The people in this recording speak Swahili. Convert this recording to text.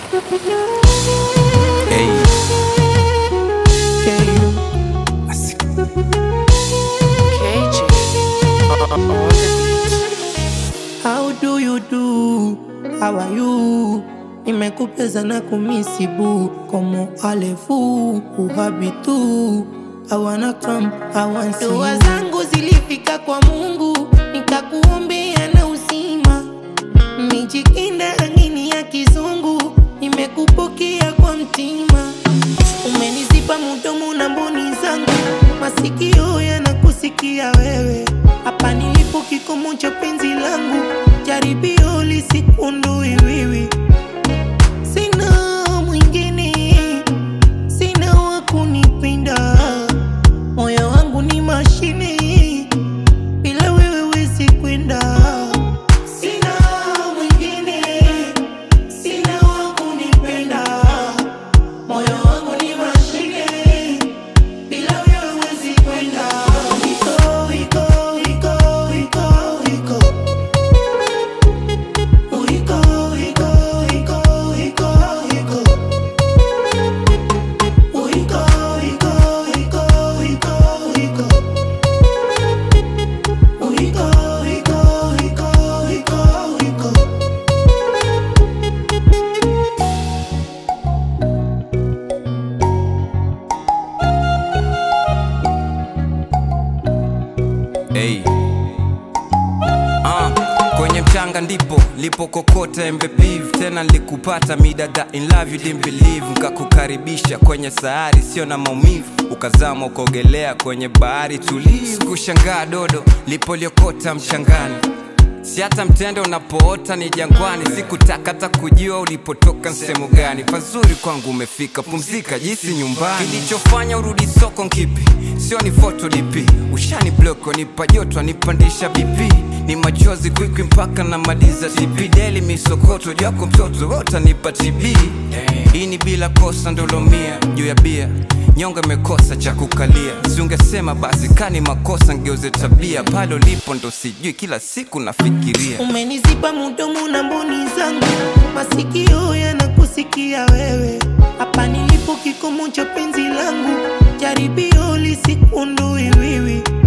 Hey. KJ on the beat. How do you do? How are you? Nimekupeza na kumisibu Como alefu uhabitu I wanna come, I want see Dua you. zangu zilifika kwa Mungu Nikakuombea na uzima Mijikinda rangini ya kizungu Nimekupokea kwa mtima Umenizipa mudomo na mboni zangu Masikio yanakusikia wewe Hapa nilipo kikomo cha penzi langu Jaribio lisikundui wiwi Sina mwingine Sina wa kunipenda Moyo wangu ni mashine Bila wewe wezi kwenda Sina mwingine Sina wa kunipenda Moyo wangu ni mashine Bila wewe wezi kwenda Iko, iko, iko, iko, iko Iko, iko, iko, iko, iko Iko, iko, iko, iko, iko Iko, iko, iko, iko, iko Hey. Ah, kwenye mchanga ndipo lipokokota embe beef tena nilikupata midada in love you didn't believe nkakukaribisha kwenye sayari sio na maumivu ukazama ukaogelea kwenye bahari tulivu kushangaa dodo lipoliokota mchangani si hata mtende unapoota ni jangwani sikutaka hata kujua ulipotoka sehemu gani pazuri kwangu umefika pumzika jisi nyumbani kilichofanya urudi soko nkipi sio ni foto dp ushani bloko nipa joto nipandisha bp ni machozi kwikwi mpaka na maliza tp deli misokoto jako mtoto wotanipa tb hii ni bila kosa ndolomia juu ya bia nyonga imekosa cha kukalia siungesema basi kani makosa ngeuze tabia pale ulipo ndo sijui kila siku nafikiria Umenizipa mudomo na mboni zangu, masikio yanakusikia wewe. Hapa nilipo kikomo cha penzi langu, jaribio lisikundui wiwi.